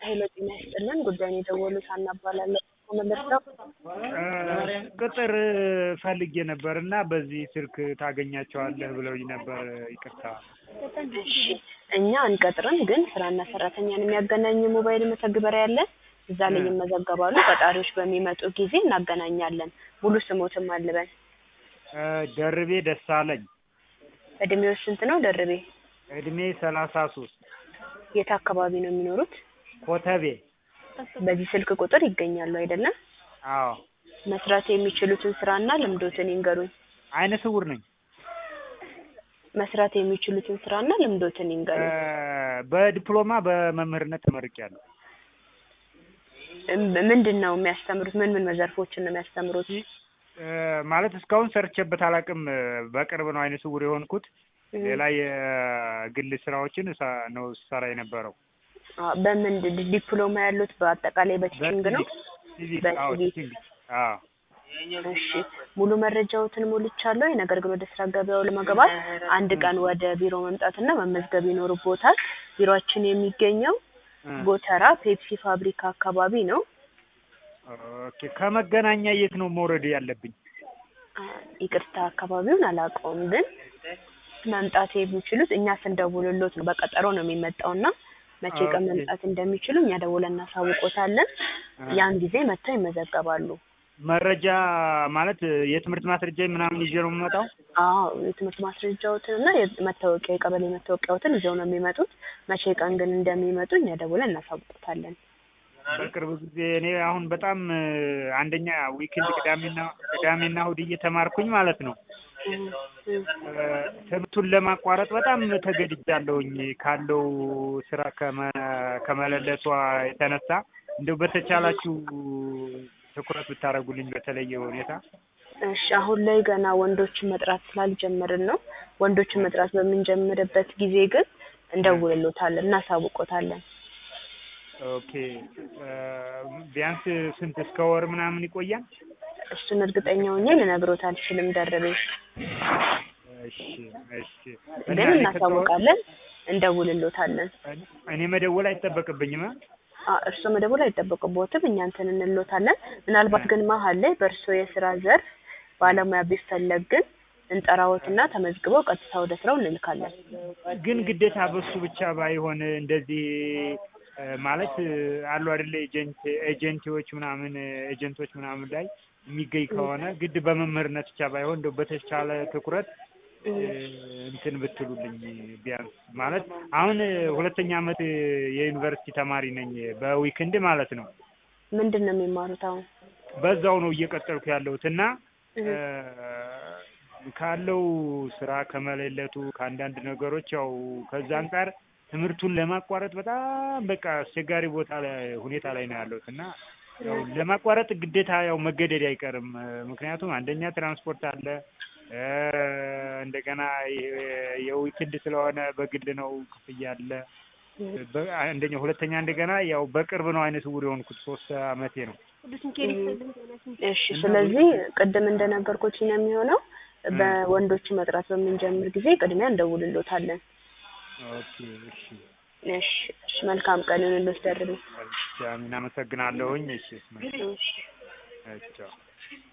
ኃይለ ጤና ይስጥልን ጉዳዩን የደወሉት ሀና እባላለሁ ከመለስዳው ቅጥር ፈልጌ ነበር እና በዚህ ስልክ ታገኛቸዋለህ ብለውኝ ነበር። ይቅርታ። እሺ እኛ አንቀጥርም፣ ግን ስራና ሰራተኛን የሚያገናኝ የሞባይል መተግበሪያ አለ። እዛ ላይ ይመዘገባሉ። ቀጣሪዎች በሚመጡ ጊዜ እናገናኛለን። ሙሉ ስሞትም አልበን። ደርቤ ደሳለኝ። እድሜው ስንት ነው ደርቤ? እድሜ ሰላሳ ሶስት የት አካባቢ ነው የሚኖሩት? ኮተቤ። በዚህ ስልክ ቁጥር ይገኛሉ አይደለም? አዎ። መስራት የሚችሉትን ስራና ልምዶትን ይንገሩኝ። አይነ ስውር ነኝ። መስራት የሚችሉትን ስራና ልምዶትን ይንገሩኝ። በዲፕሎማ በመምህርነት ተመርቄያለሁ። እም- ምንድን ነው የሚያስተምሩት? ምን ምን ዘርፎችን ነው የሚያስተምሩት? ማለት እስካሁን ሰርቼበት አላውቅም። በቅርብ ነው አይነ ስውር የሆንኩት። ሌላ የግል ስራዎችን እሳ- ነው ስሰራ የነበረው። አ፣ በምን ዲ- ዲፕሎማ ያሉት በአጠቃላይ በቲችንግ ነው? ሲቪክ አዎ፣ በሲቪክ። ቲችንግ አዎ። እሺ ሙሉ መረጃዎትን ሞልቻለሁ። ነገር ግን ወደ ስራ ገበያው ለመግባት አንድ ቀን ወደ ቢሮ መምጣትና መመዝገብ ይኖርቦታል። ቢሮአችን የሚገኘው እ፣ ጎተራ ፔፕሲ ፋብሪካ አካባቢ ነው። ኦኬ። ከመገናኛ የት ነው መውረድ ያለብኝ? አ፣ ይቅርታ አካባቢውን አላውቀውም፣ ግን መምጣት የሚችሉት እኛ ስንደውልሎት ነው። በቀጠሮ ነው የሚመጣውና መቼ ቀን ኦኬ። መምጣት እንደሚችሉ እኛ ደውለን እናሳውቆታለን። ያን ጊዜ መጥተው ይመዘገባሉ። መረጃ ማለት የትምህርት ማስረጃ ምናምን ይዤ ነው የምመጣው? አዎ የትምህርት ማስረጃዎትን እና የመታወቂያ የቀበሌ መታወቂያዎትን ይዘው ነው የሚመጡት። መቼ ቀን ግን እንደሚመጡ እኛ ደውለን እናሳውቆታለን። በቅርብ ጊዜ እኔ አሁን በጣም አንደኛ ዊክንድ ቅዳሜና ቅዳሜና እሑድ እየተማርኩኝ ማለት ነው እም፣ እም። ትምህርቱን ለማቋረጥ በጣም ተገድጃለሁኝ ካለው ስራ ከመ- ከመለለቷ የተነሳ እንደው በተቻላችሁ ትኩረት ብታደርጉልኝ በተለየ ሁኔታ። እሺ አሁን ላይ ገና ወንዶችን መጥራት ስላልጀመርን ነው። ወንዶችን መጥራት በምንጀምርበት ጊዜ ግን እንደውልሎታለን፣ እናሳውቆታለን። ኦኬ ቢያንስ ስንት እስከ ወር ምናምን ይቆያል? እሱን እርግጠኛ ሆኜ ልነግሮት አልችልም ደርቤ፣ እሺ እሺ። ግን እና እኔ እናሳውቃለን፣ እንደውልሎታለን። ከተ- እኔ መደወል አይጠበቅብኝም? አ? አ እርስዎ መደወል አይጠበቅቦትም፣ እኛ እንትን እንሎታለን። ምናልባት ግን መሀል ላይ በእርስዎ የስራ ዘርፍ ባለሙያ ቢፈለግ ግን እንጠራዎትና ተመዝግበው ቀጥታ ወደ ስራው እንልካለን። ግን ግዴታ በሱ ብቻ ባይሆን እንደዚህ እ፣ ማለት እ፣ አሉ አይደለ ኤጀንት ኤጀንቲዎች ምናምን ኤጀንቶች ምናምን ላይ የሚገኝ ከሆነ ግድ በመምህርነት ብቻ ባይሆን እንደው በተቻለ ትኩረት እ፣ እንትን ብትሉልኝ ቢያንስ ማለት አሁን እ፣ ሁለተኛ ዓመት እ፣ የዩኒቨርሲቲ ተማሪ ነኝ በዊክንድ ማለት ነው። ምንድን ነው የሚማሩት አሁን? በዛው ነው እየቀጠልኩ ያለሁት እና እህ፣ እ፣ ካለው ስራ ከመለለቱ ከአንዳንድ ነገሮች ያው ከዛ አንጻር ትምህርቱን ለማቋረጥ በጣም በቃ አስቸጋሪ ቦታ ላይ ሁኔታ ላይ ነው ያለሁት እና ያው ለማቋረጥ ግዴታ ያው መገደድ አይቀርም። እ፣ ምክንያቱም አንደኛ ትራንስፖርት አለ እ፣ እንደገና የ- የዊክንድ ስለሆነ በግል ነው ክፍያ አለ። እህ፣ በ- አንደኛ ሁለተኛ እንደገና ያው በቅርብ ነው አይነ ስውር የሆንኩት ሶስት አመቴ ነው። እሺ ስለዚህ ቅድም እንደነገርኩት ነው የሚሆነው። በወንዶች መጥራት በምንጀምር ጊዜ ቅድሚያ እንደውልሎታለን። ኦኬ እሺ እሺ እሺ፣ መልካም ቀን ይሁንልዎት ደርቤ። እሺ አሚን አመሰግናለሁኝ። እሺ እስማ እሺ። ቻው